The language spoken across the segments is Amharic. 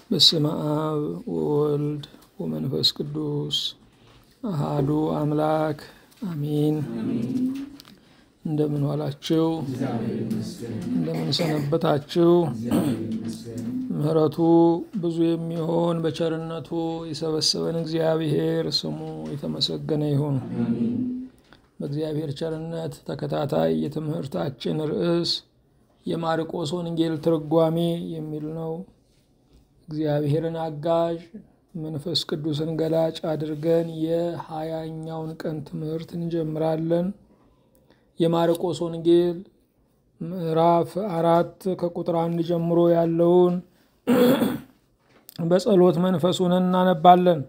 በስመ አብ ወወልድ ወመንፈስ ቅዱስ አሃዱ አምላክ አሚን። እንደምን ዋላችሁ? እንደምን ሰነበታችሁ? ምሕረቱ ብዙ የሚሆን በቸርነቱ የሰበሰበን እግዚአብሔር ስሙ የተመሰገነ ይሁን። በእግዚአብሔር ቸርነት ተከታታይ የትምህርታችን ርዕስ የማርቆስ ወንጌል ትርጓሜ የሚል ነው። እግዚአብሔርን አጋዥ መንፈስ ቅዱስን ገላጭ አድርገን የሀያኛውን ቀን ትምህርት እንጀምራለን። የማርቆስ ወንጌል ምዕራፍ አራት ከቁጥር አንድ ጀምሮ ያለውን በጸሎት መንፈሱን እናነባለን።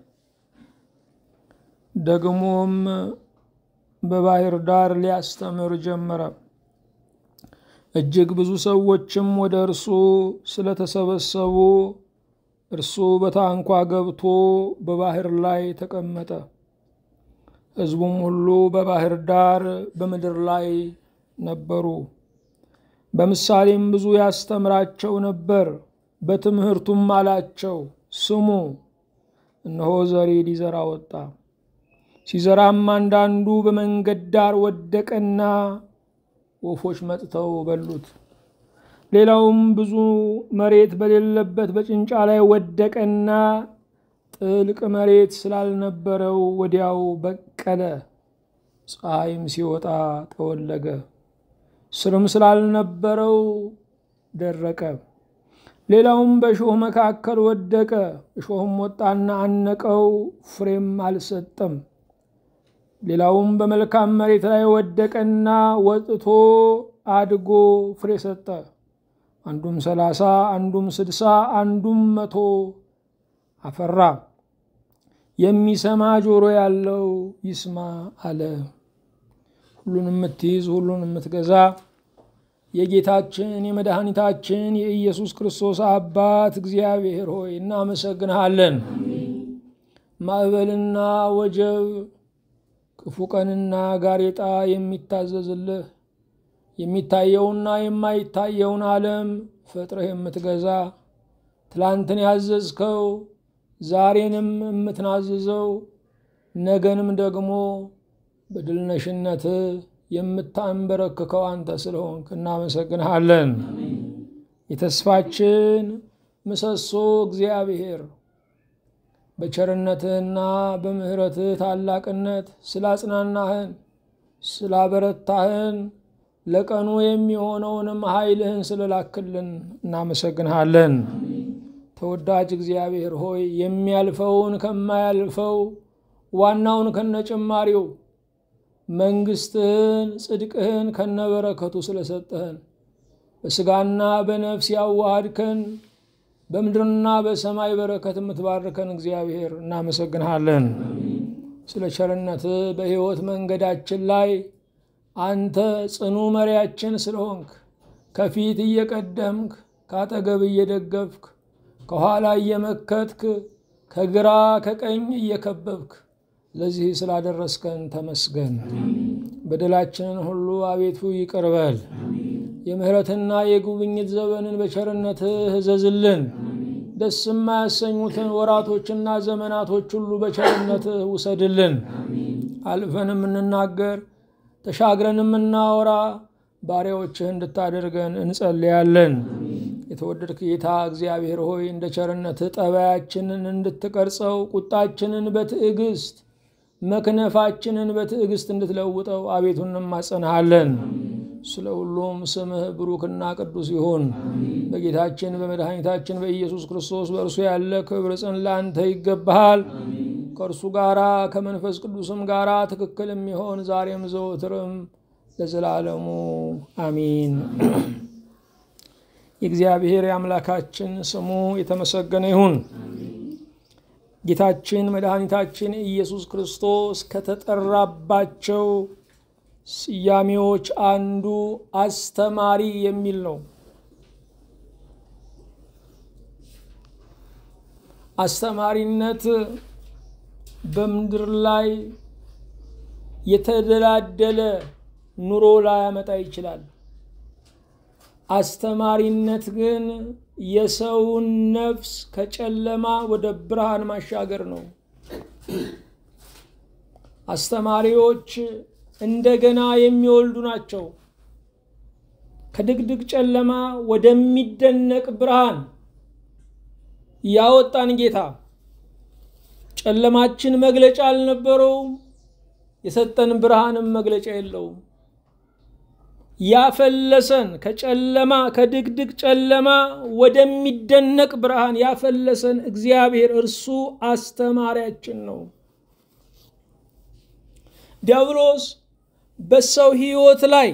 ደግሞም በባህር ዳር ሊያስተምር ጀመረ። እጅግ ብዙ ሰዎችም ወደ እርሱ ስለተሰበሰቡ እርሱ በታንኳ ገብቶ በባህር ላይ ተቀመጠ። ሕዝቡም ሁሉ በባህር ዳር በምድር ላይ ነበሩ። በምሳሌም ብዙ ያስተምራቸው ነበር። በትምህርቱም አላቸው፣ ስሙ፣ እነሆ ዘሪ ሊዘራ ወጣ። ሲዘራም አንዳንዱ በመንገድ ዳር ወደቀና ወፎች መጥተው በሉት። ሌላውም ብዙ መሬት በሌለበት በጭንጫ ላይ ወደቀና ጥልቅ መሬት ስላልነበረው ወዲያው በቀለ። ፀሐይም ሲወጣ ጠወለገ፣ ስርም ስላልነበረው ደረቀ። ሌላውም በእሾህ መካከል ወደቀ፣ እሾህም ወጣና አነቀው፣ ፍሬም አልሰጠም። ሌላውም በመልካም መሬት ላይ ወደቀና ወጥቶ አድጎ ፍሬ ሰጠ። አንዱም ሰላሳ አንዱም ስድሳ አንዱም መቶ አፈራ። የሚሰማ ጆሮ ያለው ይስማ አለ። ሁሉን የምትይዝ ሁሉን የምትገዛ የጌታችን የመድኃኒታችን የኢየሱስ ክርስቶስ አባት እግዚአብሔር ሆይ እናመሰግንሃለን። ማዕበልና ወጀብ ክፉ ቀንና ጋሬጣ የሚታዘዝልህ የሚታየውና የማይታየውን ዓለም ፈጥረህ የምትገዛ ትላንትን ያዘዝከው ዛሬንም የምትናዝዘው ነገንም ደግሞ በድልነሽነት የምታንበረክከው አንተ ስለሆንክ እናመሰግንሃለን። የተስፋችን ምሰሶ እግዚአብሔር በቸርነትህና በምሕረትህ ታላቅነት ስላጽናናህን ስላበረታህን ለቀኑ የሚሆነውንም ኃይልህን ስለላክልን እናመሰግንሃለን። ተወዳጅ እግዚአብሔር ሆይ የሚያልፈውን ከማያልፈው ዋናውን ከነጭማሪው መንግስትህን ጽድቅህን ከነበረከቱ ስለሰጠህን በስጋና በነፍስ ያዋሃድከን በምድርና በሰማይ በረከት የምትባርከን እግዚአብሔር እናመሰግንሃለን። ስለ ቸርነትህ በሕይወት መንገዳችን ላይ አንተ ጽኑ መሪያችን ስለሆንክ ከፊት እየቀደምክ ከአጠገብ እየደገፍክ ከኋላ እየመከትክ ከግራ ከቀኝ እየከበብክ ለዚህ ስላደረስከን ተመስገን። በደላችንን ሁሉ አቤቱ ይቅር በል። የምሕረትና የጉብኝት ዘመንን በቸርነትህ እዘዝልን። ደስ የማያሰኙትን ወራቶችና ዘመናቶች ሁሉ በቸርነትህ ውሰድልን። አልፈን የምንናገር ተሻግረን የምናወራ ባሪያዎችህ እንድታደርገን እንጸልያለን። የተወደድክ ጌታ እግዚአብሔር ሆይ እንደ ቸርነትህ ጠባያችንን እንድትቀርጸው፣ ቁጣችንን በትዕግስት መክነፋችንን በትዕግስት እንድትለውጠው አቤቱ እንማጸንሃለን። ስለ ሁሉም ስምህ ብሩክና ቅዱስ ይሁን። በጌታችን በመድኃኒታችን በኢየሱስ ክርስቶስ በእርሱ ያለ ክብር ጽን ለአንተ ይገባሃል። ከእርሱ ጋራ ከመንፈስ ቅዱስም ጋራ ትክክል የሚሆን ዛሬም ዘወትርም ለዘላለሙ አሚን። የእግዚአብሔር የአምላካችን ስሙ የተመሰገነ ይሁን። ጌታችን መድኃኒታችን ኢየሱስ ክርስቶስ ከተጠራባቸው ስያሜዎች አንዱ አስተማሪ የሚል ነው። አስተማሪነት በምድር ላይ የተደላደለ ኑሮ ላያመጣ ይችላል። አስተማሪነት ግን የሰውን ነፍስ ከጨለማ ወደ ብርሃን ማሻገር ነው። አስተማሪዎች እንደገና የሚወልዱ ናቸው። ከድቅድቅ ጨለማ ወደሚደነቅ ብርሃን ያወጣን ጌታ ጨለማችን መግለጫ አልነበረውም። የሰጠን ብርሃንም መግለጫ የለውም። ያፈለሰን ከጨለማ ከድቅድቅ ጨለማ ወደሚደነቅ ብርሃን ያፈለሰን እግዚአብሔር እርሱ አስተማሪያችን ነው። ዲያብሎስ በሰው ሕይወት ላይ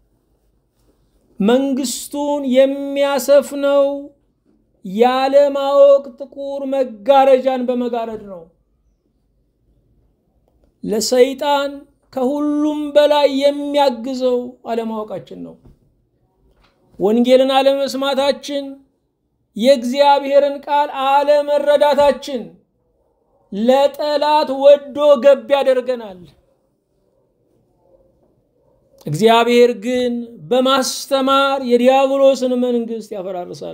መንግስቱን የሚያሰፍነው ያለማወቅ ጥቁር መጋረጃን በመጋረድ ነው። ለሰይጣን ከሁሉም በላይ የሚያግዘው አለማወቃችን ነው። ወንጌልን አለመስማታችን፣ የእግዚአብሔርን ቃል አለመረዳታችን ለጠላት ወዶ ገብ ያደርገናል። እግዚአብሔር ግን በማስተማር የዲያብሎስን መንግስት ያፈራርሳል።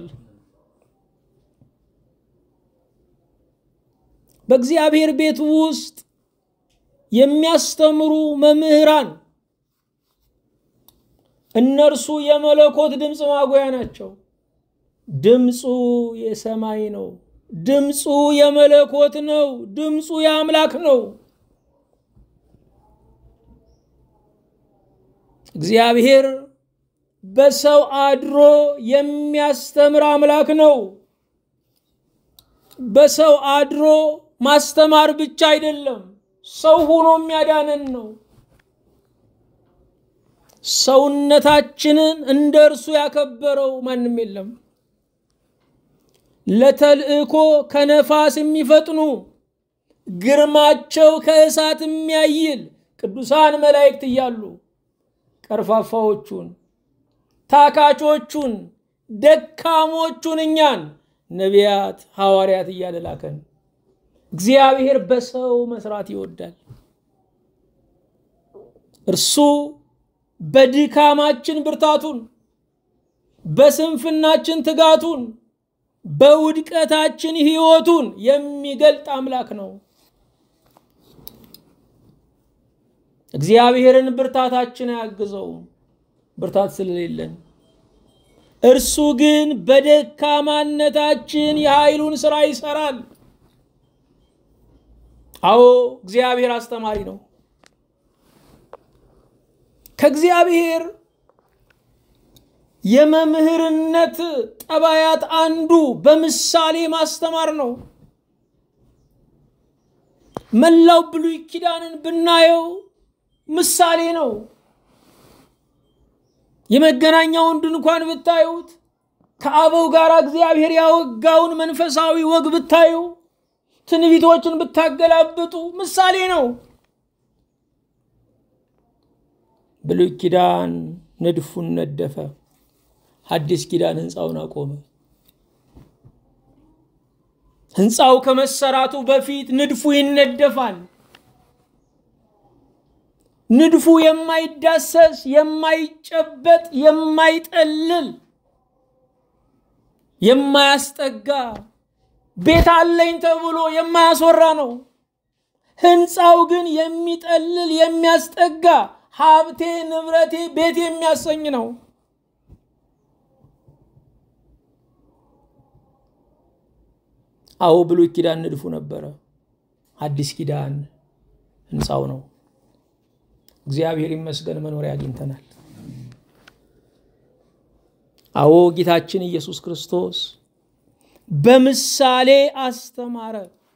በእግዚአብሔር ቤት ውስጥ የሚያስተምሩ መምህራን እነርሱ የመለኮት ድምፅ ማጉያ ናቸው። ድምፁ የሰማይ ነው። ድምፁ የመለኮት ነው። ድምፁ የአምላክ ነው። እግዚአብሔር በሰው አድሮ የሚያስተምር አምላክ ነው። በሰው አድሮ ማስተማር ብቻ አይደለም፣ ሰው ሆኖ የሚያዳነን ነው። ሰውነታችንን እንደ እርሱ ያከበረው ማንም የለም። ለተልእኮ ከነፋስ የሚፈጥኑ ግርማቸው ከእሳት የሚያይል ቅዱሳን መላእክት እያሉ ቀርፋፋዎቹን፣ ታካቾቹን፣ ደካሞቹን እኛን ነቢያት፣ ሐዋርያት እያለ ላከን። እግዚአብሔር በሰው መስራት ይወዳል። እርሱ በድካማችን ብርታቱን፣ በስንፍናችን ትጋቱን፣ በውድቀታችን ሕይወቱን የሚገልጥ አምላክ ነው። እግዚአብሔርን ብርታታችን አያግዘውም፣ ብርታት ስለሌለን። እርሱ ግን በደካማነታችን የኃይሉን ሥራ ይሰራል። አዎ እግዚአብሔር አስተማሪ ነው። ከእግዚአብሔር የመምህርነት ጠባያት አንዱ በምሳሌ ማስተማር ነው። መላው ብሉይ ኪዳንን ብናየው ምሳሌ ነው። የመገናኛውን ድንኳን ብታዩት፣ ከአበው ጋር እግዚአብሔር ያወጋውን መንፈሳዊ ወግ ብታዩ፣ ትንቢቶችን ብታገላብጡ ምሳሌ ነው። ብሉይ ኪዳን ንድፉን ነደፈ፣ ሐዲስ ኪዳን ህንፃውን አቆመ። ህንፃው ከመሰራቱ በፊት ንድፉ ይነደፋል። ንድፉ የማይዳሰስ የማይጨበጥ የማይጠልል የማያስጠጋ ቤት አለኝ ተብሎ የማያስወራ ነው። ህንፃው ግን የሚጠልል የሚያስጠጋ ሀብቴ ንብረቴ ቤት የሚያሰኝ ነው። አዎ ብሉይ ኪዳን ንድፉ ነበረ፣ አዲስ ኪዳን ህንፃው ነው። እግዚአብሔር ይመስገን መኖሪያ አግኝተናል። አዎ ጌታችን ኢየሱስ ክርስቶስ በምሳሌ አስተማረ።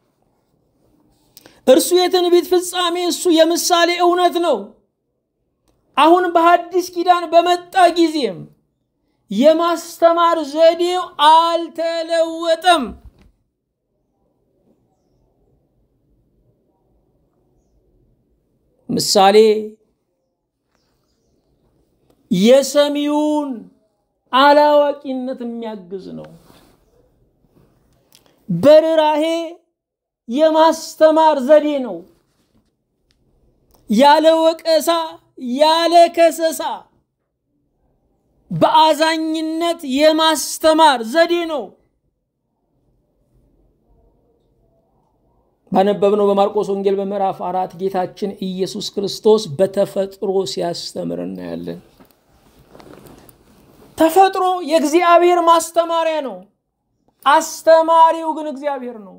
እርሱ የትንቢት ፍጻሜ፣ እሱ የምሳሌ እውነት ነው። አሁን በሐዲስ ኪዳን በመጣ ጊዜም የማስተማር ዘዴው አልተለወጠም። ምሳሌ የሰሚውን አላዋቂነት የሚያግዝ ነው። በርራሄ የማስተማር ዘዴ ነው። ያለ ወቀሳ ያለ ከሰሳ በአዛኝነት የማስተማር ዘዴ ነው። ባነበብነው በማርቆስ ወንጌል በምዕራፍ አራት ጌታችን ኢየሱስ ክርስቶስ በተፈጥሮ ሲያስተምር እናያለን። ተፈጥሮ የእግዚአብሔር ማስተማሪያ ነው። አስተማሪው ግን እግዚአብሔር ነው።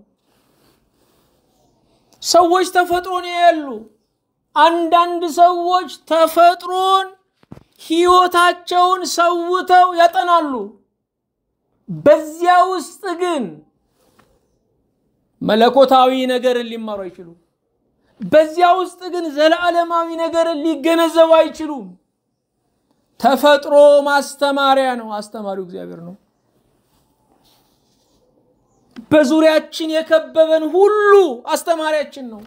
ሰዎች ተፈጥሮን ያያሉ። አንዳንድ ሰዎች ተፈጥሮን ሕይወታቸውን ሰውተው ያጠናሉ። በዚያ ውስጥ ግን መለኮታዊ ነገርን ሊማሩ አይችሉም። በዚያ ውስጥ ግን ዘለዓለማዊ ነገርን ሊገነዘቡ አይችሉም። ተፈጥሮ ማስተማሪያ ነው። አስተማሪው እግዚአብሔር ነው። በዙሪያችን የከበበን ሁሉ አስተማሪያችን ነው።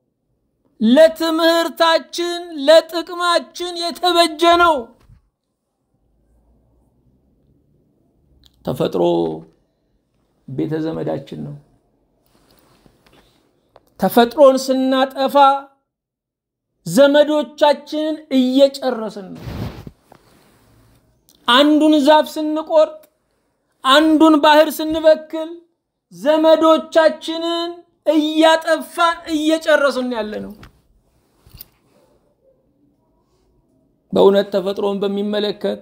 ለትምህርታችን ለጥቅማችን የተበጀ ነው። ተፈጥሮ ቤተ ዘመዳችን ነው። ተፈጥሮን ስናጠፋ ዘመዶቻችንን እየጨረስን ነው። አንዱን ዛፍ ስንቆርጥ፣ አንዱን ባህር ስንበክል ዘመዶቻችንን እያጠፋን እየጨረስን ያለ ነው። በእውነት ተፈጥሮን በሚመለከት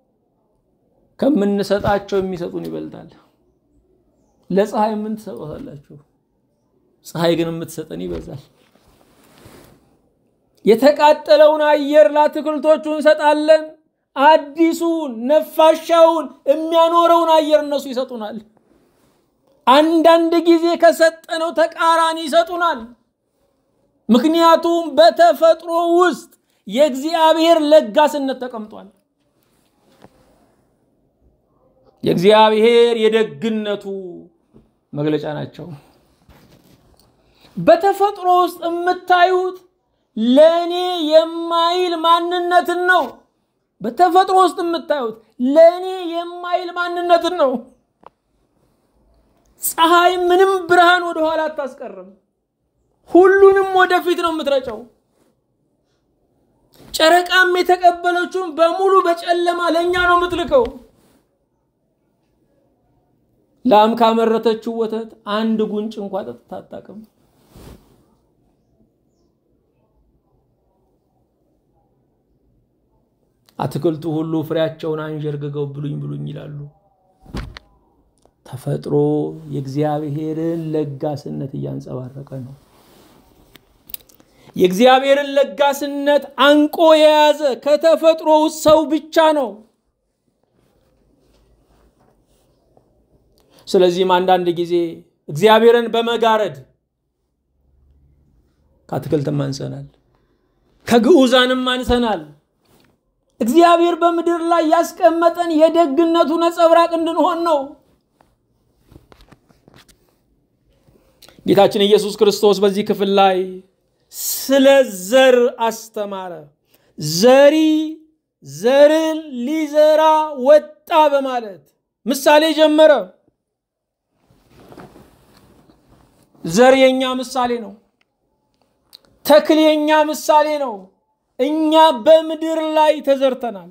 ከምንሰጣቸው የሚሰጡን ይበልጣል። ለፀሐይ ምን ትሰጧታላችሁ? ፀሐይ ግን የምትሰጠን ይበዛል። የተቃጠለውን አየር ለአትክልቶቹ እንሰጣለን። አዲሱን ነፋሻውን የሚያኖረውን አየር እነሱ ይሰጡናል። አንዳንድ ጊዜ ከሰጠነው ተቃራኒ ይሰጡናል። ምክንያቱም በተፈጥሮ ውስጥ የእግዚአብሔር ለጋስነት ተቀምጧል። የእግዚአብሔር የደግነቱ መግለጫ ናቸው። በተፈጥሮ ውስጥ የምታዩት ለእኔ የማይል ማንነትን ነው። በተፈጥሮ ውስጥ የምታዩት ለእኔ የማይል ማንነትን ነው። ፀሐይ ምንም ብርሃን ወደኋላ አታስቀርም። ሁሉንም ወደፊት ነው የምትረጨው። ጨረቃም የተቀበለችውን በሙሉ በጨለማ ለእኛ ነው የምትልከው። ላም ካመረተችው ወተት አንድ ጉንጭ እንኳ ጠጥታ አታውቅም። አትክልቱ ሁሉ ፍሬያቸውን አንዠርግገው ብሉኝ ብሉኝ ይላሉ። ተፈጥሮ የእግዚአብሔርን ለጋስነት እያንጸባረቀ ነው። የእግዚአብሔርን ለጋስነት አንቆ የያዘ ከተፈጥሮ ውስጥ ሰው ብቻ ነው። ስለዚህም አንዳንድ ጊዜ እግዚአብሔርን በመጋረድ ከአትክልትም አንሰናል፣ ከግዑዛንም አንሰናል። እግዚአብሔር በምድር ላይ ያስቀመጠን የደግነቱ ነጸብራቅ እንድንሆን ነው። ጌታችን ኢየሱስ ክርስቶስ በዚህ ክፍል ላይ ስለ ዘር አስተማረ። ዘሪ ዘርን ሊዘራ ወጣ በማለት ምሳሌ ጀመረ። ዘር የኛ ምሳሌ ነው። ተክል የኛ ምሳሌ ነው። እኛ በምድር ላይ ተዘርተናል።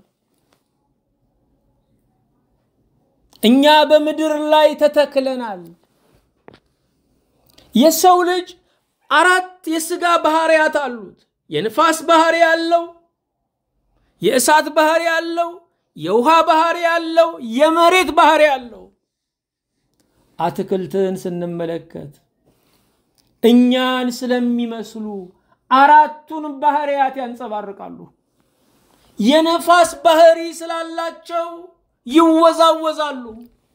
እኛ በምድር ላይ ተተክለናል። የሰው ልጅ አራት የስጋ ባህሪያት አሉት። የንፋስ ባህሪ ያለው፣ የእሳት ባህሪ ያለው፣ የውሃ ባህሪ ያለው፣ የመሬት ባህሪ ያለው። አትክልትን ስንመለከት እኛን ስለሚመስሉ አራቱን ባህሪያት ያንጸባርቃሉ። የነፋስ ባህሪ ስላላቸው ይወዛወዛሉ።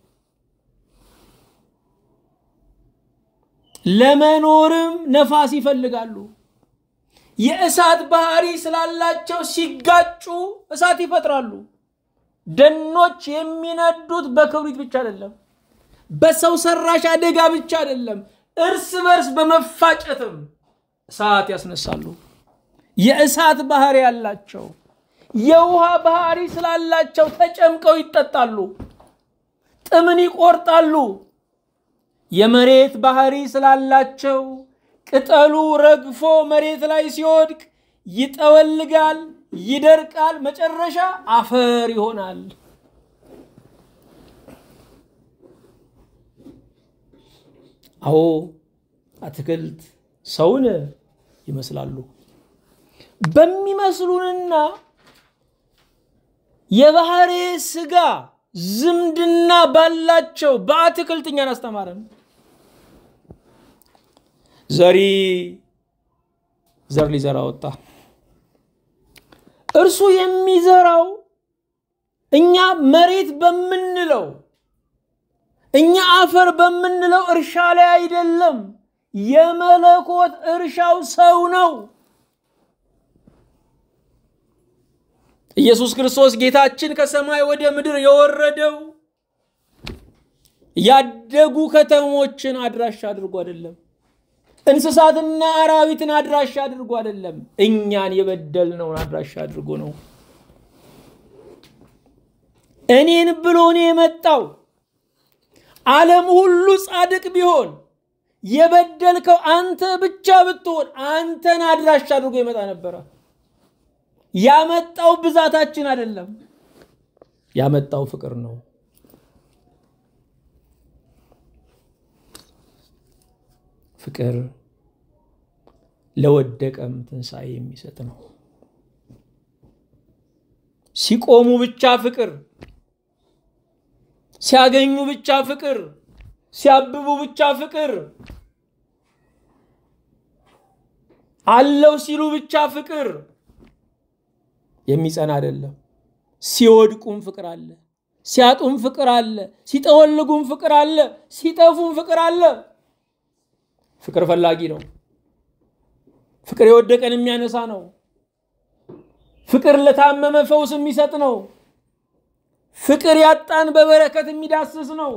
ለመኖርም ነፋስ ይፈልጋሉ። የእሳት ባህሪ ስላላቸው ሲጋጩ እሳት ይፈጥራሉ። ደኖች የሚነዱት በክብሪት ብቻ አይደለም፣ በሰው ሰራሽ አደጋ ብቻ አይደለም፣ እርስ በርስ በመፋጨትም እሳት ያስነሳሉ። የእሳት ባህሪ ያላቸው የውሃ ባህሪ ስላላቸው ተጨምቀው ይጠጣሉ፣ ጥምን ይቆርጣሉ። የመሬት ባህሪ ስላላቸው ቅጠሉ ረግፎ መሬት ላይ ሲወድቅ ይጠወልጋል፣ ይደርቃል፣ መጨረሻ አፈር ይሆናል። አዎ አትክልት ሰውን ይመስላሉ። በሚመስሉንና የባህሬ ስጋ ዝምድና ባላቸው በአትክልት እኛን አስተማረን። ዘሪ ዘር ሊዘራ ወጣ። እርሱ የሚዘራው እኛ መሬት በምንለው እኛ አፈር በምንለው እርሻ ላይ አይደለም። የመለኮት እርሻው ሰው ነው። ኢየሱስ ክርስቶስ ጌታችን ከሰማይ ወደ ምድር የወረደው ያደጉ ከተሞችን አድራሻ አድርጎ አይደለም። እንስሳትና አራዊትን አድራሻ አድርጎ አይደለም። እኛን የበደልነውን አድራሻ አድርጎ ነው። እኔን ብሎ ነው የመጣው። ዓለም ሁሉ ጻድቅ ቢሆን የበደልከው አንተ ብቻ ብትሆን አንተን አድራሻ አድርጎ ይመጣ ነበረ። ያመጣው ብዛታችን አይደለም፣ ያመጣው ፍቅር ነው። ፍቅር ለወደቀም ትንሣኤ የሚሰጥ ነው። ሲቆሙ ብቻ ፍቅር፣ ሲያገኙ ብቻ ፍቅር፣ ሲያብቡ ብቻ ፍቅር፣ አለው ሲሉ ብቻ ፍቅር የሚጸና አይደለም። ሲወድቁም ፍቅር አለ፣ ሲያጡም ፍቅር አለ፣ ሲጠወልጉም ፍቅር አለ፣ ሲጠፉም ፍቅር አለ። ፍቅር ፈላጊ ነው። ፍቅር የወደቀን የሚያነሳ ነው። ፍቅር ለታመመ ፈውስ የሚሰጥ ነው። ፍቅር ያጣን በበረከት የሚዳስስ ነው።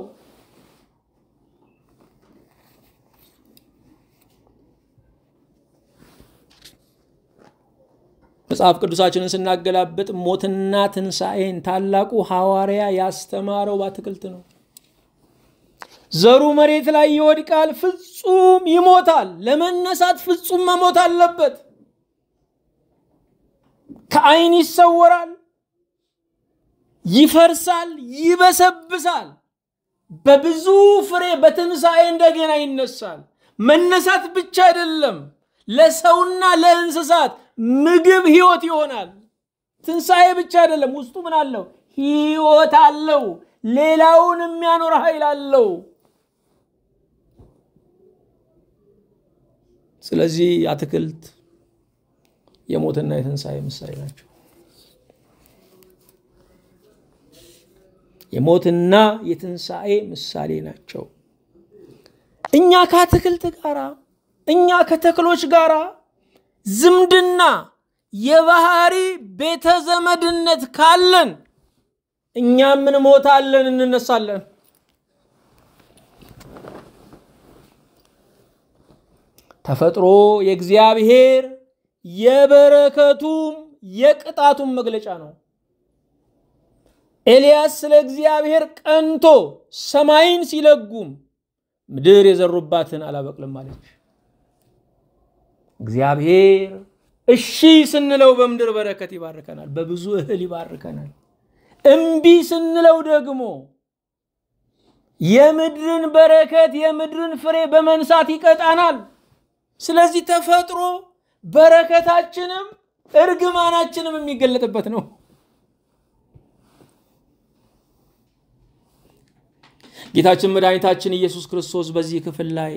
መጽሐፍ ቅዱሳችንን ስናገላብጥ ሞትና ትንሣኤን ታላቁ ሐዋርያ ያስተማረው በአትክልት ነው። ዘሩ መሬት ላይ ይወድቃል፣ ፍጹም ይሞታል። ለመነሳት ፍጹም መሞት አለበት። ከዓይን ይሰወራል፣ ይፈርሳል፣ ይበሰብሳል። በብዙ ፍሬ በትንሣኤ እንደገና ይነሳል። መነሳት ብቻ አይደለም፣ ለሰውና ለእንስሳት ምግብ ህይወት ይሆናል። ትንሣኤ ብቻ አይደለም፣ ውስጡ ምን አለው? ህይወት አለው። ሌላውን የሚያኖር ኃይል አለው። ስለዚህ አትክልት የሞትና የትንሣኤ ምሳሌ ናቸው። የሞትና የትንሣኤ ምሳሌ ናቸው። እኛ ከአትክልት ጋር እኛ ከተክሎች ጋር ዝምድና የባህሪ ቤተ ዘመድነት ካለን እኛም እንሞታለን፣ እንነሳለን። ተፈጥሮ የእግዚአብሔር የበረከቱም የቅጣቱም መግለጫ ነው። ኤልያስ ስለ እግዚአብሔር ቀንቶ ሰማይን ሲለጉም ምድር የዘሩባትን አላበቅልም አለች። እግዚአብሔር እሺ ስንለው በምድር በረከት ይባርከናል፣ በብዙ እህል ይባርከናል። እምቢ ስንለው ደግሞ የምድርን በረከት የምድርን ፍሬ በመንሳት ይቀጣናል። ስለዚህ ተፈጥሮ በረከታችንም እርግማናችንም የሚገለጥበት ነው። ጌታችን መድኃኒታችን ኢየሱስ ክርስቶስ በዚህ ክፍል ላይ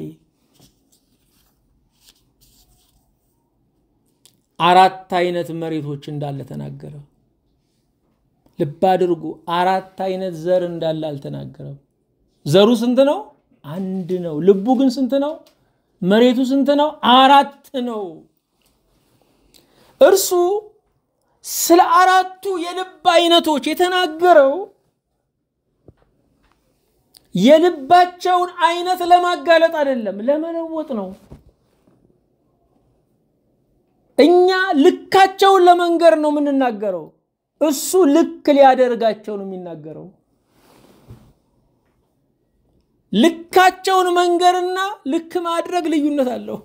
አራት አይነት መሬቶች እንዳለ ተናገረ። ልብ አድርጉ፣ አራት አይነት ዘር እንዳለ አልተናገረም። ዘሩ ስንት ነው? አንድ ነው። ልቡ ግን ስንት ነው? መሬቱ ስንት ነው? አራት ነው። እርሱ ስለ አራቱ የልብ አይነቶች የተናገረው የልባቸውን አይነት ለማጋለጥ አይደለም፣ ለመለወጥ ነው። እኛ ልካቸውን ለመንገር ነው የምንናገረው። እሱ ልክ ሊያደርጋቸው ነው የሚናገረው። ልካቸውን መንገርና ልክ ማድረግ ልዩነት አለው።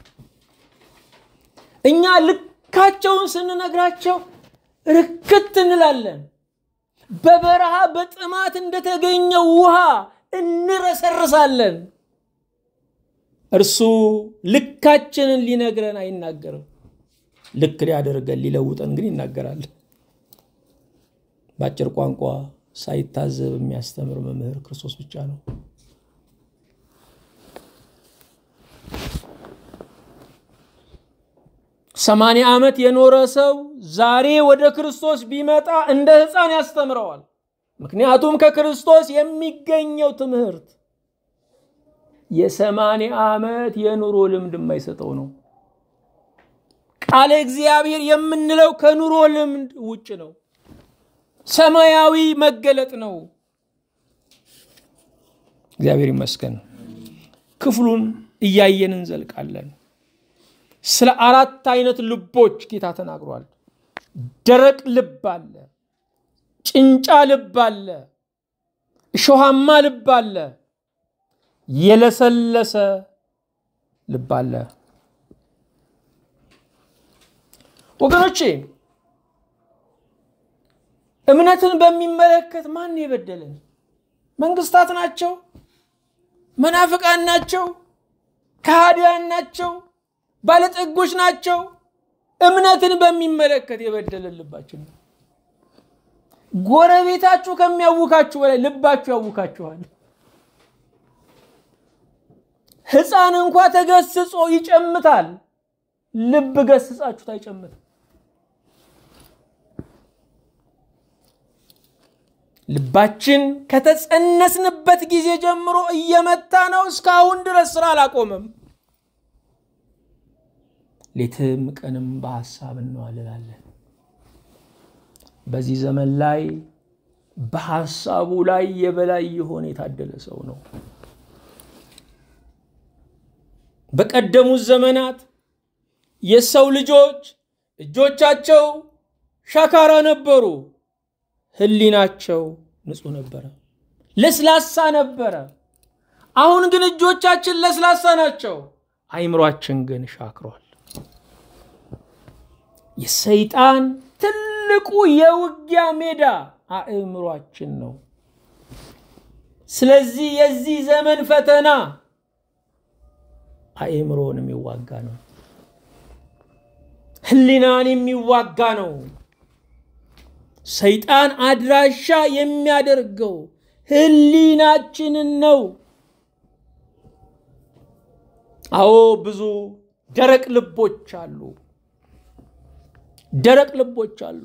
እኛ ልካቸውን ስንነግራቸው ርክት እንላለን። በበረሃ በጥማት እንደተገኘው ውሃ እንረሰርሳለን። እርሱ ልካችንን ሊነግረን አይናገርም። ልክ ሊያደርገን ሊለውጠን ግን ይናገራል። በአጭር ቋንቋ ሳይታዘብ የሚያስተምር መምህር ክርስቶስ ብቻ ነው። ሰማንያ ዓመት የኖረ ሰው ዛሬ ወደ ክርስቶስ ቢመጣ እንደ ሕፃን ያስተምረዋል። ምክንያቱም ከክርስቶስ የሚገኘው ትምህርት የሰማንያ ዓመት የኑሮ ልምድ የማይሰጠው ነው። ቃለ እግዚአብሔር የምንለው ከኑሮ ልምድ ውጭ ነው። ሰማያዊ መገለጥ ነው። እግዚአብሔር ይመስገን። ክፍሉን እያየን እንዘልቃለን። ስለ አራት አይነት ልቦች ጌታ ተናግሯል። ደረቅ ልብ አለ፣ ጭንጫ ልብ አለ፣ እሾሃማ ልብ አለ፣ የለሰለሰ ልብ አለ። ወገኖቼ እምነትን በሚመለከት ማን የበደለን? መንግስታት ናቸው? መናፍቃን ናቸው? ከሃዲያን ናቸው? ባለጠጎች ናቸው? እምነትን በሚመለከት የበደለን ልባችን ነው። ጎረቤታችሁ ከሚያውካችሁ በላይ ልባችሁ ያውካችኋል። ሕፃን እንኳ ተገስጾ ይጨምታል። ልብ ገስጻችሁት አይጨምትም። ልባችን ከተጸነስንበት ጊዜ ጀምሮ እየመታ ነው። እስካሁን ድረስ ስራ አላቆመም። ሌትም ቀንም በሀሳብ እንዋልላለን። በዚህ ዘመን ላይ በሀሳቡ ላይ የበላይ የሆነ የታደለ ሰው ነው። በቀደሙት ዘመናት የሰው ልጆች እጆቻቸው ሻካራ ነበሩ፣ ህሊናቸው ንጹህ ነበረ፣ ለስላሳ ነበረ። አሁን ግን እጆቻችን ለስላሳ ናቸው፣ አይምሯችን ግን ሻክሯል። የሰይጣን ትልቁ የውጊያ ሜዳ አእምሯችን ነው። ስለዚህ የዚህ ዘመን ፈተና አእምሮን የሚዋጋ ነው። ህሊናን የሚዋጋ ነው። ሰይጣን አድራሻ የሚያደርገው ህሊናችንን ነው። አዎ ብዙ ደረቅ ልቦች አሉ። ደረቅ ልቦች አሉ።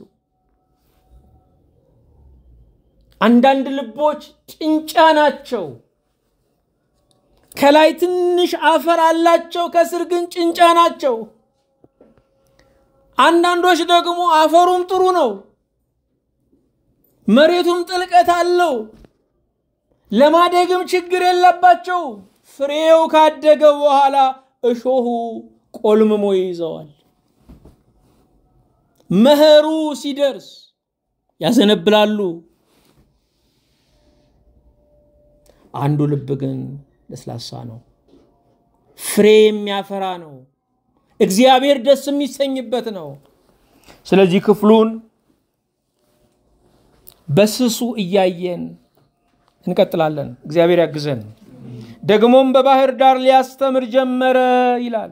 አንዳንድ ልቦች ጭንጫ ናቸው። ከላይ ትንሽ አፈር አላቸው፣ ከስር ግን ጭንጫ ናቸው። አንዳንዶች ደግሞ አፈሩም ጥሩ ነው፣ መሬቱም ጥልቀት አለው፣ ለማደግም ችግር የለባቸው። ፍሬው ካደገ በኋላ እሾሁ ቆልምሞ ይይዘዋል። መኸሩ ሲደርስ ያዘነብላሉ። አንዱ ልብ ግን ለስላሳ ነው፣ ፍሬ የሚያፈራ ነው፣ እግዚአብሔር ደስ የሚሰኝበት ነው። ስለዚህ ክፍሉን በስሱ እያየን እንቀጥላለን። እግዚአብሔር ያግዘን። ደግሞም በባህር ዳር ሊያስተምር ጀመረ ይላል።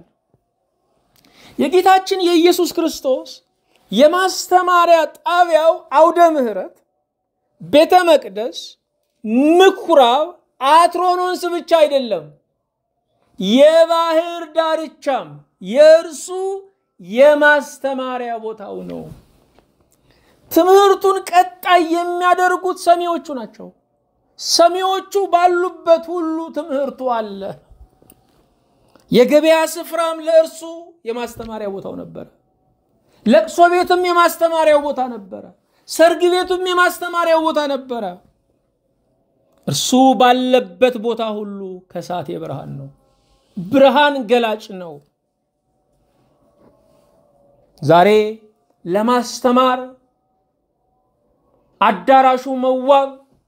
የጌታችን የኢየሱስ ክርስቶስ የማስተማሪያ ጣቢያው አውደ ምሕረት፣ ቤተ መቅደስ፣ ምኩራብ፣ አትሮኖንስ ብቻ አይደለም፣ የባህር ዳርቻም የእርሱ የማስተማሪያ ቦታው ነው። ትምህርቱን ቀጣይ የሚያደርጉት ሰሚዎቹ ናቸው። ሰሚዎቹ ባሉበት ሁሉ ትምህርቱ አለ። የገበያ ስፍራም ለእርሱ የማስተማሪያ ቦታው ነበረ። ለቅሶ ቤትም የማስተማሪያው ቦታ ነበረ። ሰርግ ቤቱም የማስተማሪያው ቦታ ነበረ። እርሱ ባለበት ቦታ ሁሉ ከሳቴ ብርሃን ነው፣ ብርሃን ገላጭ ነው። ዛሬ ለማስተማር አዳራሹ መዋብ፣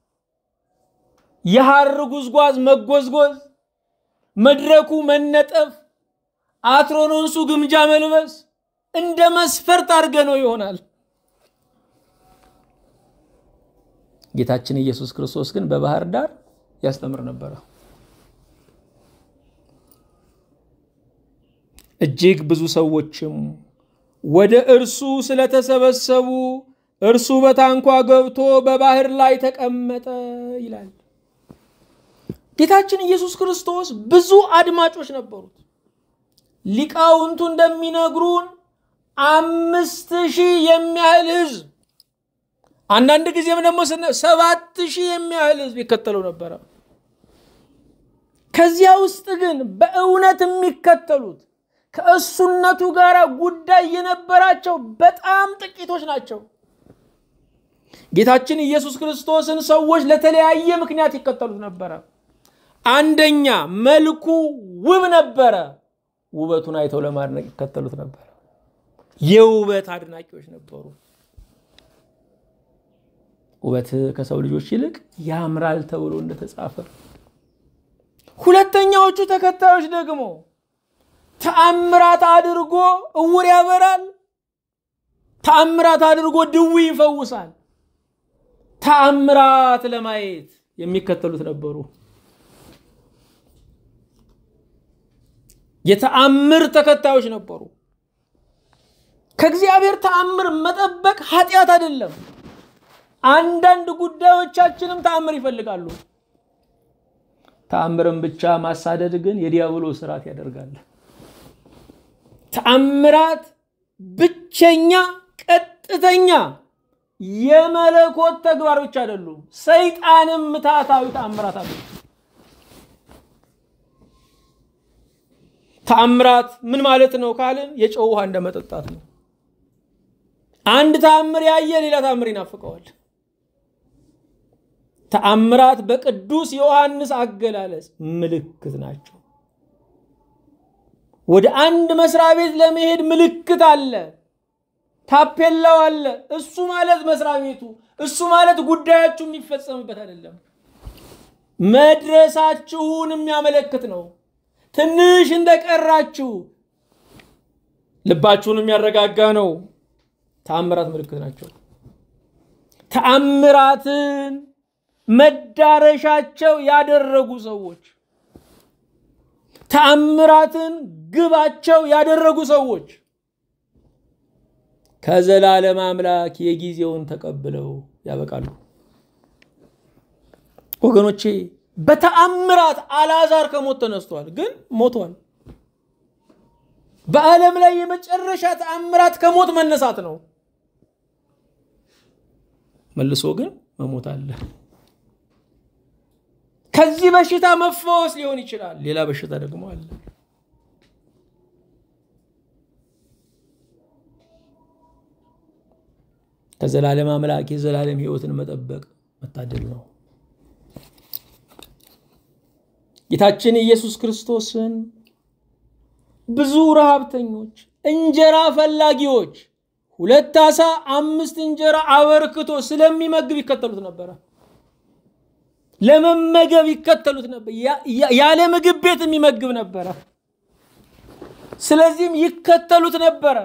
የሐር ጉዝጓዝ መጎዝጎዝ፣ መድረኩ መነጠፍ፣ አትሮኖንሱ ግምጃ መልበስ እንደ መስፈርት አድርገ ነው ይሆናል። ጌታችን ኢየሱስ ክርስቶስ ግን በባህር ዳር ያስተምር ነበረ። እጅግ ብዙ ሰዎችም ወደ እርሱ ስለተሰበሰቡ እርሱ በታንኳ ገብቶ በባህር ላይ ተቀመጠ ይላል። ጌታችን ኢየሱስ ክርስቶስ ብዙ አድማጮች ነበሩት። ሊቃውንቱ እንደሚነግሩን አምስት ሺህ የሚያህል ህዝብ አንዳንድ ጊዜም ደግሞ ሰባት ሺህ የሚያህል ህዝብ ይከተለው ነበረ። ከዚያ ውስጥ ግን በእውነት የሚከተሉት ከእሱነቱ ጋር ጉዳይ የነበራቸው በጣም ጥቂቶች ናቸው። ጌታችን ኢየሱስ ክርስቶስን ሰዎች ለተለያየ ምክንያት ይከተሉት ነበረ። አንደኛ መልኩ ውብ ነበረ። ውበቱን አይተው ለማድነቅ ይከተሉት ነበረ። የውበት አድናቂዎች ነበሩ። ውበት ከሰው ልጆች ይልቅ ያምራል ተብሎ እንደተጻፈ። ሁለተኛዎቹ ተከታዮች ደግሞ ተአምራት አድርጎ እውር ያበራል፣ ተአምራት አድርጎ ድዊ ይፈውሳል። ተአምራት ለማየት የሚከተሉት ነበሩ። የተአምር ተከታዮች ነበሩ። ከእግዚአብሔር ተአምር መጠበቅ ኃጢአት አይደለም። አንዳንድ ጉዳዮቻችንም ተአምር ይፈልጋሉ። ተአምርን ብቻ ማሳደድ ግን የዲያብሎስ ስርዓት ያደርጋል። ተአምራት ብቸኛ ቀጥተኛ የመለኮት ተግባር ብቻ አይደሉም። ሰይጣንም ምታታዊ ተአምራት አሉ። ተአምራት ምን ማለት ነው ካልን የጨው ውሃ እንደ መጠጣት ነው። አንድ ተአምር ያየ ሌላ ተአምር ይናፍቀዋል። ተአምራት በቅዱስ ዮሐንስ አገላለጽ ምልክት ናቸው። ወደ አንድ መስሪያ ቤት ለመሄድ ምልክት አለ፣ ታፔላው አለ። እሱ ማለት መስሪያ ቤቱ፣ እሱ ማለት ጉዳያችሁ የሚፈጸምበት አይደለም። መድረሳችሁን የሚያመለክት ነው። ትንሽ እንደቀራችሁ ልባችሁን የሚያረጋጋ ነው። ተአምራት ምልክት ናቸው። ተአምራትን መዳረሻቸው ያደረጉ ሰዎች ተአምራትን ግባቸው ያደረጉ ሰዎች ከዘላለም አምላክ የጊዜውን ተቀብለው ያበቃሉ። ወገኖቼ በተአምራት አልዓዛር ከሞት ተነስቷል፣ ግን ሞቷል። በዓለም ላይ የመጨረሻ ተአምራት ከሞት መነሳት ነው። መልሶ ግን መሞት አለ። ከዚህ በሽታ መፈወስ ሊሆን ይችላል። ሌላ በሽታ ደግሞ አለ። ከዘላለም አምላክ የዘላለም ሕይወትን መጠበቅ መታደል ነው። ጌታችን ኢየሱስ ክርስቶስን ብዙ ረሃብተኞች፣ እንጀራ ፈላጊዎች ሁለት ዓሣ አምስት እንጀራ አበርክቶ ስለሚመግብ ይከተሉት ነበረ። ለመመገብ ይከተሉት ነበር። ያለ ምግብ ቤት የሚመግብ ነበረ። ስለዚህም ይከተሉት ነበረ።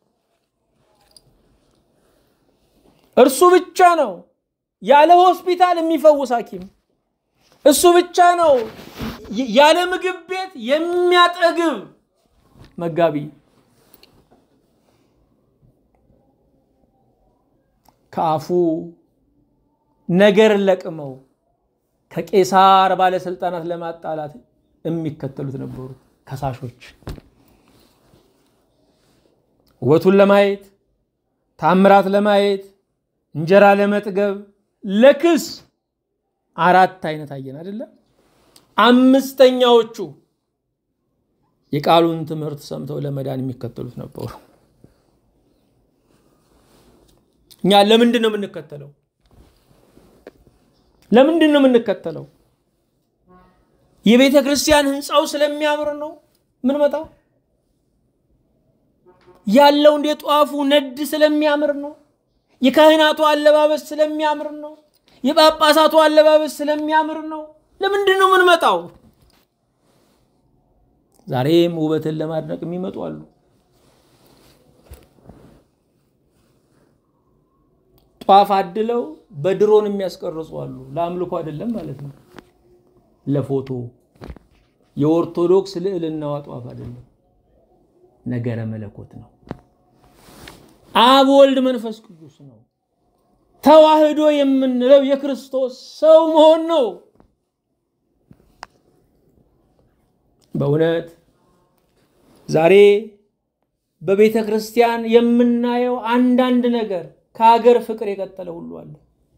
እርሱ ብቻ ነው ያለ ሆስፒታል የሚፈውስ ሐኪም። እሱ ብቻ ነው ያለ ምግብ ቤት የሚያጠግብ መጋቢ። ከአፉ ነገር ለቅመው ከቄሳር ባለስልጣናት ለማጣላት የሚከተሉት ነበሩ ከሳሾች። ውበቱን ለማየት ታምራት ለማየት እንጀራ ለመጥገብ ለክስ አራት አይነት አየን አይደለም። አምስተኛዎቹ የቃሉን ትምህርት ሰምተው ለመዳን የሚከተሉት ነበሩ። እኛ ለምንድን ነው የምንከተለው? ለምንድን ነው የምንከተለው? የቤተ ክርስቲያን ህንፃው ስለሚያምር ነው ምንመጣው? ያለው እንደ ጧፉ ነድ ስለሚያምር ነው? የካህናቱ አለባበስ ስለሚያምር ነው? የጳጳሳቱ አለባበስ ስለሚያምር ነው? ለምንድን ነው የምንመጣው? ዛሬም ውበትን ለማድነቅ የሚመጡ አሉ። ጧፍ አድለው በድሮን የሚያስቀርጹ አሉ። ለአምልኮ አይደለም ማለት ነው፣ ለፎቶ። የኦርቶዶክስ ልዕልናዋ ጧፍ አይደለም። ነገረ መለኮት ነው። አብ ወልድ መንፈስ ቅዱስ ነው። ተዋህዶ የምንለው የክርስቶስ ሰው መሆን ነው። በእውነት ዛሬ በቤተ ክርስቲያን የምናየው አንዳንድ ነገር ከሀገር ፍቅር የቀጠለ ሁሉ አለ።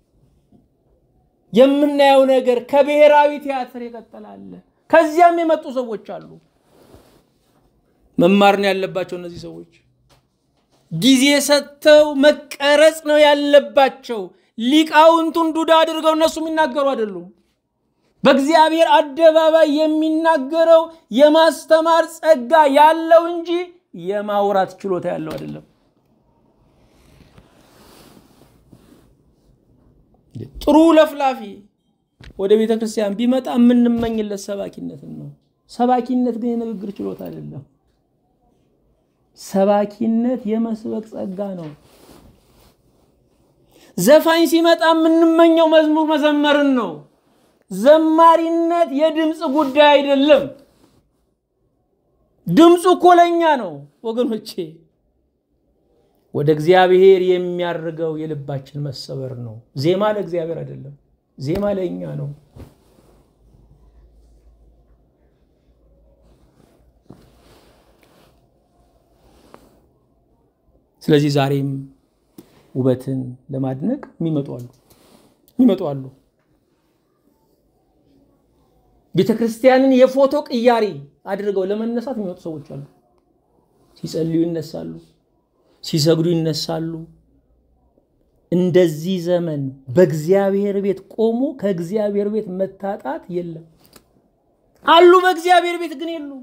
የምናየው ነገር ከብሔራዊ ቲያትር የቀጠለ አለ። ከዚያም የመጡ ሰዎች አሉ። መማር ነው ያለባቸው እነዚህ ሰዎች። ጊዜ ሰጥተው መቀረጽ ነው ያለባቸው። ሊቃውንቱን ዱዳ አድርገው እነሱ የሚናገሩ አይደሉም። በእግዚአብሔር አደባባይ የሚናገረው የማስተማር ጸጋ ያለው እንጂ የማውራት ችሎታ ያለው አይደለም። ጥሩ ለፍላፊ ወደ ቤተ ክርስቲያን ቢመጣ የምንመኝለት ሰባኪነትን ነው። ሰባኪነት ግን የንግግር ችሎታ አይደለም። ሰባኪነት የመስበክ ጸጋ ነው። ዘፋኝ ሲመጣ የምንመኘው መዝሙር መዘመርን ነው። ዘማሪነት የድምፅ ጉዳይ አይደለም። ድምፁ እኮ ለእኛ ነው ወገኖቼ። ወደ እግዚአብሔር የሚያርገው የልባችን መሰበር ነው። ዜማ ለእግዚአብሔር አይደለም፣ ዜማ ለእኛ ነው። ስለዚህ ዛሬም ውበትን ለማድነቅ የሚመጡ አሉ የሚመጡ አሉ። ቤተ ክርስቲያንን የፎቶ ቅያሪ አድርገው ለመነሳት የሚመጡ ሰዎች አሉ። ሲጸልዩ ይነሳሉ፣ ሲሰግዱ ይነሳሉ። እንደዚህ ዘመን በእግዚአብሔር ቤት ቆሞ ከእግዚአብሔር ቤት መታጣት የለም። አሉ በእግዚአብሔር ቤት ግን የሉ።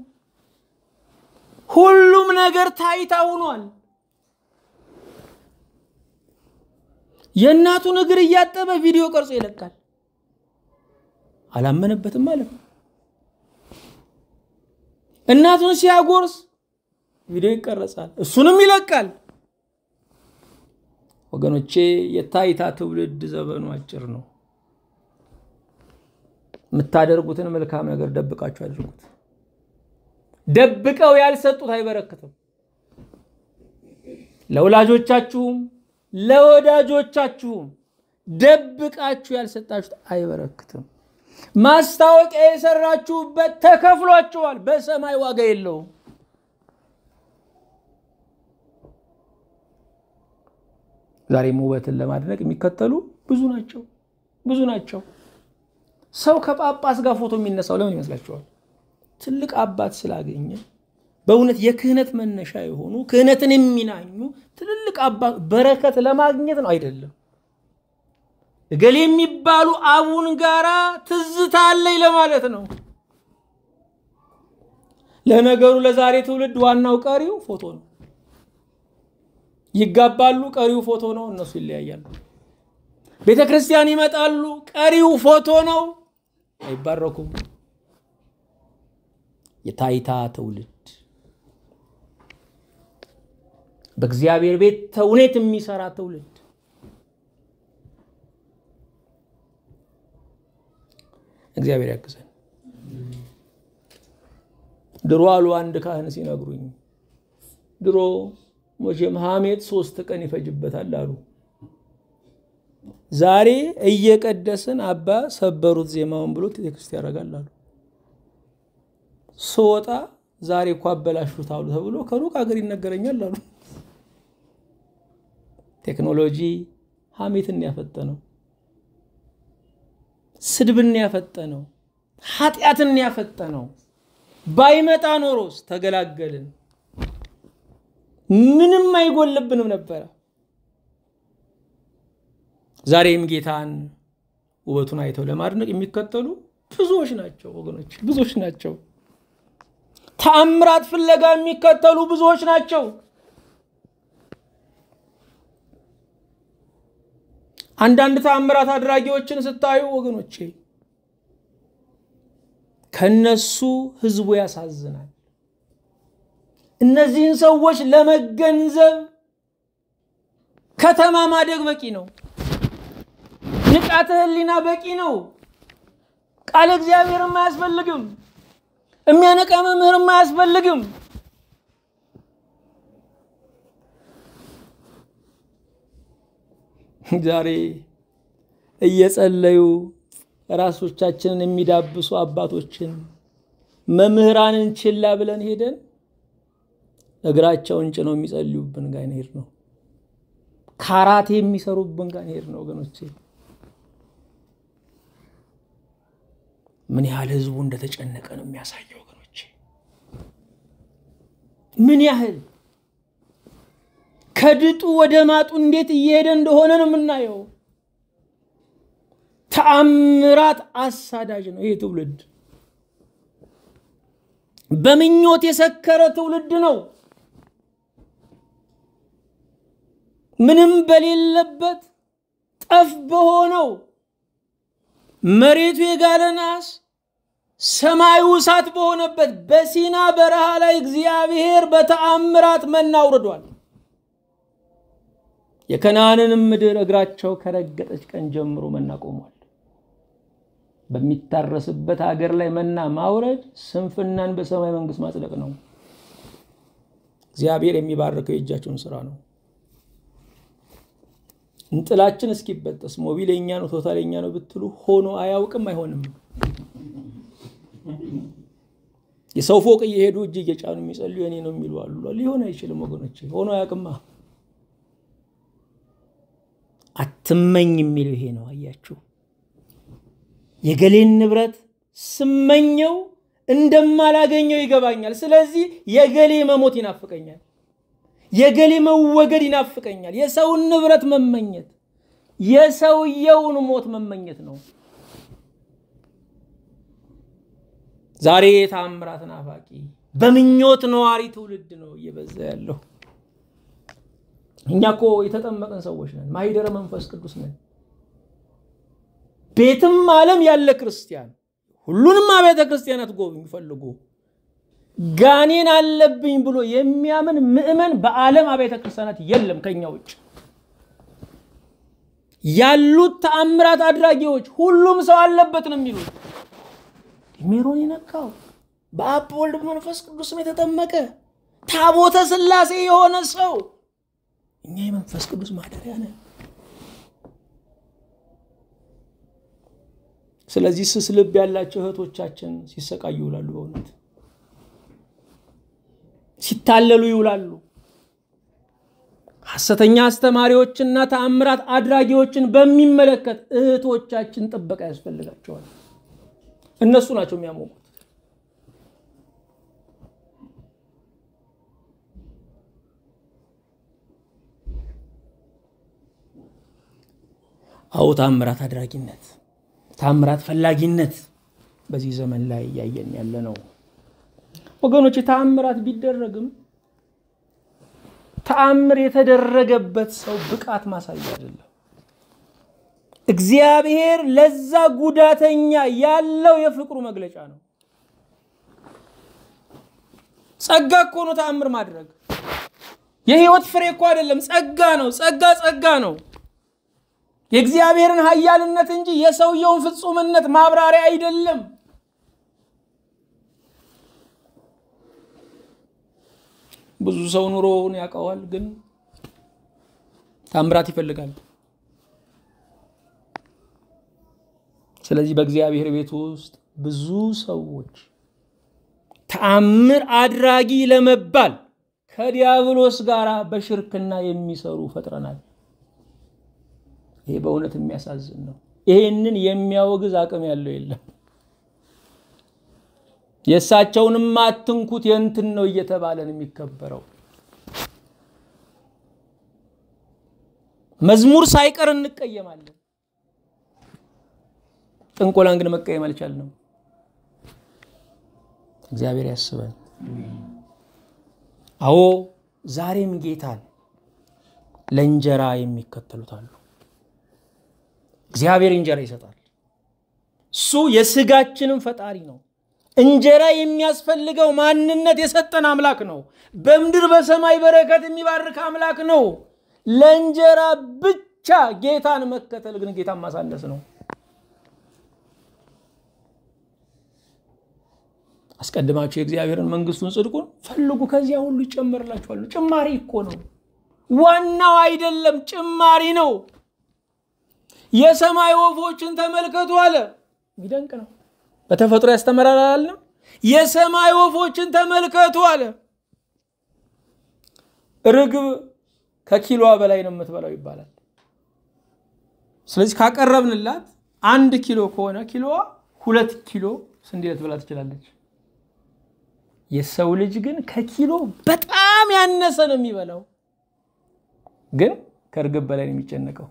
ሁሉም ነገር ታይታ ሆኗል። የእናቱን እግር እያጠበ ቪዲዮ ቀርጾ ይለቃል። አላመነበትም ማለት ነው። እናቱን ሲያጎርስ ቪዲዮ ይቀረጻል፣ እሱንም ይለቃል። ወገኖቼ የታይታ ትውልድ ዘመኑ አጭር ነው። የምታደርጉትን መልካም ነገር ደብቃችሁ አድርጉት። ደብቀው ያልሰጡት አይበረክትም። ለወላጆቻችሁም ለወዳጆቻችሁም ደብቃችሁ ያልሰጣችሁት አይበረክትም። ማስታወቂያ የሰራችሁበት ተከፍሏችኋል፣ በሰማይ ዋጋ የለውም። ዛሬም ውበትን ለማድነቅ የሚከተሉ ብዙ ናቸው፣ ብዙ ናቸው። ሰው ከጳጳስ ጋር ፎቶ የሚነሳው ለምን ይመስላችኋል? ትልቅ አባት ስላገኘ በእውነት የክህነት መነሻ የሆኑ ክህነትን የሚናኙ ትልልቅ አባት በረከት ለማግኘት ነው አይደለም። እገሌ የሚባሉ አቡን ጋራ ትዝታ አለኝ ለማለት ነው። ለነገሩ ለዛሬ ትውልድ ዋናው ቀሪው ፎቶ ነው። ይጋባሉ፣ ቀሪው ፎቶ ነው። እነሱ ይለያያሉ። ቤተ ክርስቲያን ይመጣሉ፣ ቀሪው ፎቶ ነው። አይባረኩም። የታይታ ትውልድ በእግዚአብሔር ቤት ተውኔት የሚሰራ ትውልድ እግዚአብሔር ያግዘን። ድሮ አሉ አንድ ካህን ሲነግሩኝ፣ ድሮ መቼም ሐሜት ሶስት ቀን ይፈጅበታል አሉ። ዛሬ እየቀደስን አባ ሰበሩት ዜማውን ብሎ ቴክስት ያደርጋል አሉ። ስወጣ ዛሬ እኮ አበላሹት አሉ ተብሎ ከሩቅ ሀገር ይነገረኛል አሉ። ቴክኖሎጂ ሐሜትን ያፈጠነው፣ ስድብን ያፈጠነው፣ ኃጢአትን ያፈጠነው። ባይመጣ ኖሮስ ተገላገልን፣ ምንም አይጎልብንም ነበረ። ዛሬም ጌታን ውበቱን አይተው ለማድነቅ የሚከተሉ ብዙዎች ናቸው ወገኖች፣ ብዙዎች ናቸው። ተአምራት ፍለጋ የሚከተሉ ብዙዎች ናቸው። አንዳንድ ተአምራት አድራጊዎችን ስታዩ ወገኖቼ ከነሱ ህዝቡ ያሳዝናል። እነዚህን ሰዎች ለመገንዘብ ከተማ ማደግ በቂ ነው። ንቃተ ህሊና በቂ ነው። ቃለ እግዚአብሔርም አያስፈልግም። የሚያነቃ መምህርም አያስፈልግም። ዛሬ እየጸለዩ ራሶቻችንን የሚዳብሱ አባቶችን መምህራንን ችላ ብለን ሄደን እግራቸውን ጭነው የሚጸልዩብን ጋር ሄድ ነው። ካራቴ የሚሰሩብን ጋር ሄድ ነው። ወገኖቼ ምን ያህል ህዝቡ እንደተጨነቀ ነው የሚያሳየው። ወገኖቼ ምን ያህል ከድጡ ወደ ማጡ እንዴት እየሄደ እንደሆነ ነው የምናየው። ተአምራት አሳዳጅ ነው ይህ ትውልድ። በምኞት የሰከረ ትውልድ ነው። ምንም በሌለበት ጠፍ በሆነው መሬቱ የጋለ ናስ ሰማዩ እሳት በሆነበት በሲና በረሃ ላይ እግዚአብሔር በተአምራት መና አውርዷል። የከነዓንንም ምድር እግራቸው ከረገጠች ቀን ጀምሮ መና ቆሟል። በሚታረስበት ሀገር ላይ መና ማውረድ ስንፍናን በሰማይ መንግስት ማጽደቅ ነው። እግዚአብሔር የሚባርከው የእጃቸውን ስራ ነው። እንጥላችን እስኪበጠስ ሞቢል የኛ ነው ቶታል የኛ ነው ብትሉ ሆኖ አያውቅም፣ አይሆንም። የሰው ፎቅ እየሄዱ እጅ እየጫኑ የሚጸልዩ የኔ ነው የሚሉ አሉ። ሊሆን አይችልም ወገኖች፣ ሆኖ አያውቅማ። አትመኝ የሚለው ይሄ ነው። አያችሁ፣ የገሌን ንብረት ስመኘው እንደማላገኘው ይገባኛል። ስለዚህ የገሌ መሞት ይናፍቀኛል፣ የገሌ መወገድ ይናፍቀኛል። የሰውን ንብረት መመኘት የሰውየውን ሞት መመኘት ነው። ዛሬ የታምራት ናፋቂ በምኞት ነዋሪ ትውልድ ነው እየበዛ ያለው። እኛ እኮ የተጠመቅን ሰዎች ነን። ማሂደረ መንፈስ ቅዱስ ነን። ቤትም ዓለም ያለ ክርስቲያን ሁሉንም አብያተ ክርስቲያናት ጎብኙ ፈልጉ። ጋኔን አለብኝ ብሎ የሚያምን ምዕመን በዓለም አብያተ ክርስቲያናት የለም ከኛ ውጭ ያሉት ተአምራት አድራጊዎች ሁሉም ሰው አለበት ነው የሚሉት። ሜሮን የነካው በአብ ወልድ መንፈስ ቅዱስም የተጠመቀ ታቦተ ሥላሴ የሆነ ሰው እኛ የመንፈስ ቅዱስ ማደሪያ ነን። ስለዚህ ስስ ልብ ያላቸው እህቶቻችን ሲሰቃዩ ይውላሉ። በእውነት ሲታለሉ ይውላሉ። ሐሰተኛ አስተማሪዎችና ተአምራት አድራጊዎችን በሚመለከት እህቶቻችን ጥበቃ ያስፈልጋቸዋል። እነሱ ናቸው የሚያሞቁት። አዎ ታምራት አድራጊነት፣ ታምራት ፈላጊነት በዚህ ዘመን ላይ እያየን ያለ ነው ወገኖች። ተአምራት ቢደረግም ተአምር የተደረገበት ሰው ብቃት ማሳያ አይደለም። እግዚአብሔር ለዛ ጉዳተኛ ያለው የፍቅሩ መግለጫ ነው። ጸጋ እኮ ነው ተአምር ማድረግ። የህይወት ፍሬ እኮ አይደለም፣ ጸጋ ነው። ጸጋ ጸጋ ነው። የእግዚአብሔርን ኃያልነት እንጂ የሰውየውን ፍጹምነት ማብራሪያ አይደለም። ብዙ ሰው ኑሮውን ያውቀዋል፣ ግን ታምራት ይፈልጋል። ስለዚህ በእግዚአብሔር ቤት ውስጥ ብዙ ሰዎች ተአምር አድራጊ ለመባል ከዲያብሎስ ጋር በሽርክና የሚሰሩ ፈጥረናል። ይሄ በእውነት የሚያሳዝን ነው። ይሄንን የሚያወግዝ አቅም ያለው የለም። የእሳቸውንም አትንኩት የእንትን ነው እየተባለን የሚከበረው መዝሙር ሳይቀር እንቀየማለን። ጥንቆላን ግን መቀየም አልቻልንም። እግዚአብሔር ያስበን። አዎ ዛሬም ጌታን ለእንጀራ የሚከተሉት አሉ። እግዚአብሔር እንጀራ ይሰጣል። እሱ የስጋችንም ፈጣሪ ነው። እንጀራ የሚያስፈልገው ማንነት የሰጠን አምላክ ነው። በምድር በሰማይ በረከት የሚባርክ አምላክ ነው። ለእንጀራ ብቻ ጌታን መከተል ግን ጌታን ማሳነስ ነው። አስቀድማችሁ የእግዚአብሔርን መንግስቱን ጽድቁን ፈልጉ፣ ከዚያ ሁሉ ይጨመርላችኋል። ጭማሪ እኮ ነው፣ ዋናው አይደለም፣ ጭማሪ ነው። የሰማይ ወፎችን ተመልከቱ አለ። የሚደንቅ ነው። በተፈጥሮ ያስተምራል አላልንም? የሰማይ ወፎችን ተመልከቱ አለ። ርግብ ከኪሎዋ በላይ ነው የምትበላው ይባላል። ስለዚህ ካቀረብንላት አንድ ኪሎ ከሆነ ኪሎዋ ሁለት ኪሎ ስንዴ ልትበላ ትችላለች። የሰው ልጅ ግን ከኪሎ በጣም ያነሰ ነው የሚበላው፣ ግን ከእርግብ በላይ ነው የሚጨነቀው።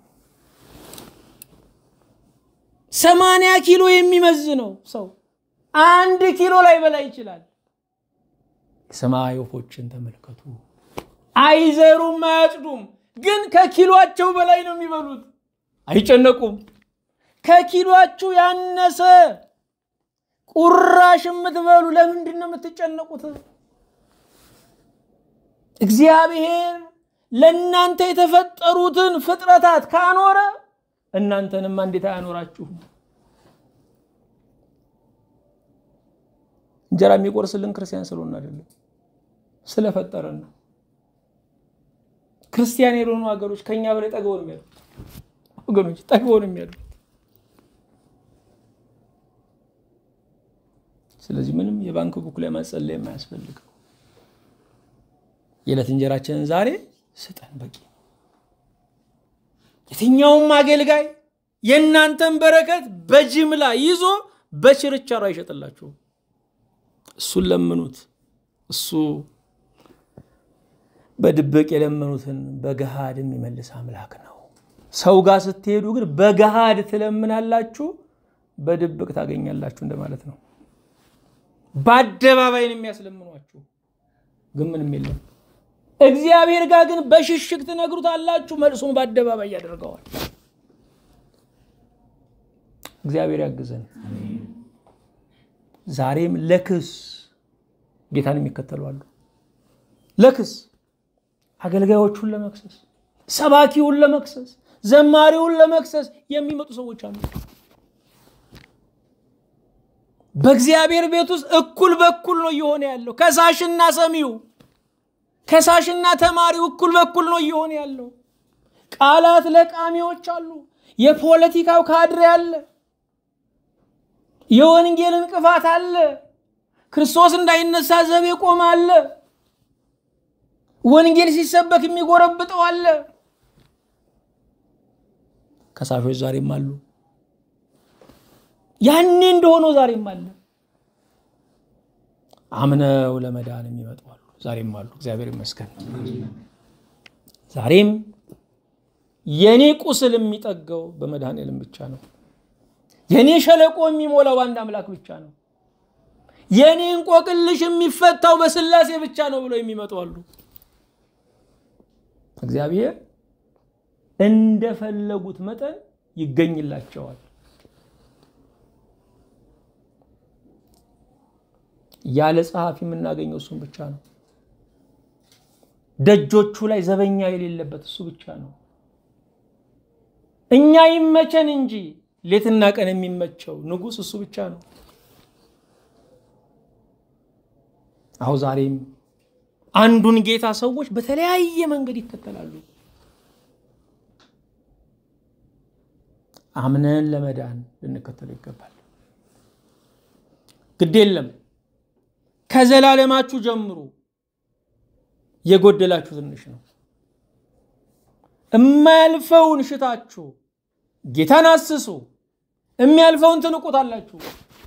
ሰማንያ ኪሎ የሚመዝነው ሰው አንድ ኪሎ ላይ በላይ ይችላል። የሰማይ ወፎችን ተመልከቱ። አይዘሩም፣ አያጭዱም፣ ግን ከኪሎአቸው በላይ ነው የሚበሉት። አይጨነቁም። ከኪሎአችሁ ያነሰ ቁራሽ የምትበሉ ለምንድን ነው የምትጨነቁት? እግዚአብሔር ለእናንተ የተፈጠሩትን ፍጥረታት ካኖረ እናንተንማ እንዴት አያኖራችሁም? እንጀራ የሚቆርስልን ክርስቲያን ስለሆነ አይደለም፣ ስለፈጠረን ነው። ክርስቲያን የሆኑ ሀገሮች ከኛ በላይ ጠግበው ነው የሚያሉት። ወገኖች ጠግበው ነው የሚያሉት። ስለዚህ ምንም የባንክ ቡክ ላይ መጸለይ የማያስፈልገው የዕለት እንጀራችንን ዛሬ ስጠን በቂ። የትኛውም አገልጋይ የእናንተን በረከት በጅምላ ይዞ በችርቻሮ አይሸጥላችሁም። እሱን ለምኑት። እሱ በድብቅ የለመኑትን በገሃድ የሚመልስ አምላክ ነው። ሰው ጋር ስትሄዱ ግን በገሃድ ትለምናላችሁ፣ በድብቅ ታገኛላችሁ እንደማለት ነው። በአደባባይ ነው የሚያስለምኗችሁ፣ ግን ምንም የለም። እግዚአብሔር ጋር ግን በሽሽግ ትነግሩታላችሁ፣ መልሱን በአደባባይ ያደርገዋል። እግዚአብሔር ያግዘን። ዛሬም ለክስ ጌታን የሚከተሉ አሉ። ለክስ አገልጋዮቹን ለመክሰስ፣ ሰባኪውን ለመክሰስ፣ ዘማሪውን ለመክሰስ የሚመጡ ሰዎች አሉ። በእግዚአብሔር ቤት ውስጥ እኩል በኩል ነው እየሆነ ያለው። ከሳሽና ሰሚው፣ ከሳሽና ተማሪው እኩል በኩል ነው እየሆነ ያለው። ቃላት ለቃሚዎች አሉ። የፖለቲካው ካድሬ አለ። የወንጌል እንቅፋት አለ። ክርስቶስ እንዳይነሳ ዘብ የቆመ አለ። ወንጌል ሲሰበክ የሚጎረብጠው አለ። ከሳሾች ዛሬም አሉ። ያኔ እንደሆነው ዛሬም አለ። አምነው ለመዳን የሚመጡ አሉ። ዛሬም አሉ። እግዚአብሔር ይመስገን። ዛሬም የኔ ቁስል የሚጠገው በመድኃኔዓለም ብቻ ነው። የኔ ሸለቆ የሚሞላው በአንድ አምላክ ብቻ ነው። የኔ እንቆቅልሽ የሚፈታው በስላሴ ብቻ ነው ብለው የሚመጡ አሉ። እግዚአብሔር እንደፈለጉት መጠን ይገኝላቸዋል። ያለ ጸሐፊ የምናገኘው እሱም ብቻ ነው። ደጆቹ ላይ ዘበኛ የሌለበት እሱ ብቻ ነው። እኛ ይመቸን እንጂ ሌትና ቀን የሚመቸው ንጉሥ እሱ ብቻ ነው። አሁ ዛሬም አንዱን ጌታ ሰዎች በተለያየ መንገድ ይከተላሉ። አምነን ለመዳን ልንከተለው ይገባል። ግድ የለም ከዘላለማችሁ ጀምሩ። የጎደላችሁ ትንሽ ነው። የማያልፈውን ሽታችሁ ጌታን አስሱ። የሚያልፈውን ትንቁታላችሁ።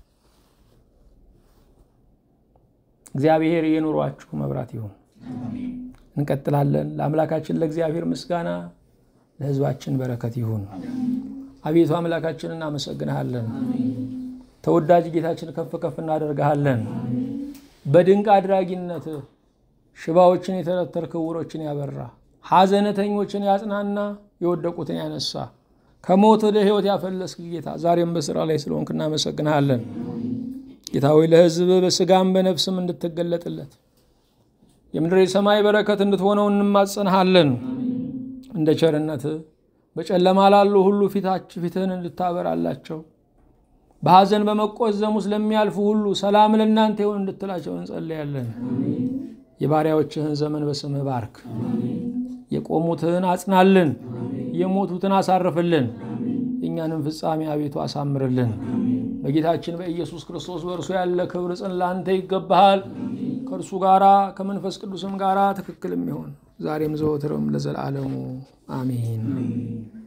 እግዚአብሔር የኑሯችሁ መብራት ይሁን። እንቀጥላለን። ለአምላካችን ለእግዚአብሔር ምስጋና፣ ለሕዝባችን በረከት ይሁን። አቤቱ አምላካችን እናመሰግንሃለን። ተወዳጅ ጌታችን ከፍ ከፍ እናደርግሃለን። በድንቅ አድራጊነትህ ሽባዎችን የተረተርክ ዕውሮችን ያበራ ሐዘነተኞችን ያጽናና የወደቁትን ያነሳ ከሞት ወደ ሕይወት ያፈለስክ ጌታ ዛሬም በስራ ላይ ስለሆንክ እናመሰግንሃለን። ጌታ ሆይ ለሕዝብ በስጋም በነፍስም እንድትገለጥለት የምድር የሰማይ በረከት እንድትሆነው እንማጸንሃለን። እንደ ቸርነት በጨለማ ላሉ ሁሉ ፊታች ፊትህን እንድታበራላቸው በሐዘን በመቆዘሙ ስለሚያልፉ ሁሉ ሰላም ለእናንተ ይሁን እንድትላቸው እንጸለያለን። የባሪያዎችህን ዘመን በስምህ ባርክ። የቆሙትን አጽናልን፣ የሞቱትን አሳርፍልን። የእኛንም ፍጻሜ አቤቱ አሳምርልን። በጌታችን በኢየሱስ ክርስቶስ በእርሱ ያለ ክብር ጽን ላንተ ይገባሃል። ከእርሱ ጋራ ከመንፈስ ቅዱስም ጋራ ትክክል የሚሆን ዛሬም ዘወትርም ለዘላለሙ አሜን።